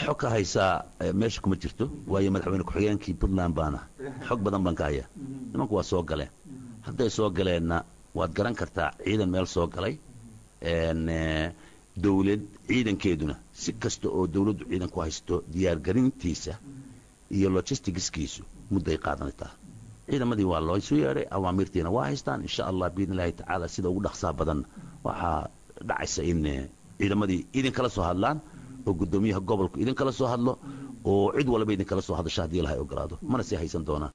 xog ka haysaa meesha kuma jirto waayo madaxweyne ku-xigeenkii puntland baana xog badan baan ka hayaa nimanku waa soo galeen hadday soo galeenna waad garan kartaa ciidan meel soo galay dawlad ciidankeeduna si kasta oo dawladdu ciidan ku haysto diyaargarintiisa iyo logisticskiisu mudday qaadanaytaa ciidamadii waa loo isu yeedhay awaamiirtiina waa haystaan insha allah biidn illaahi tacaala sida ugu dhaqsaa badan waxaa dhacaysa in ciidamadii idinkala soo hadlaan oo guddoomiyaha gobolku idinkala soo hadlo oo cid walba idinkala soo hadasho haddii ilahay ogolaado mana sii haysan doonaan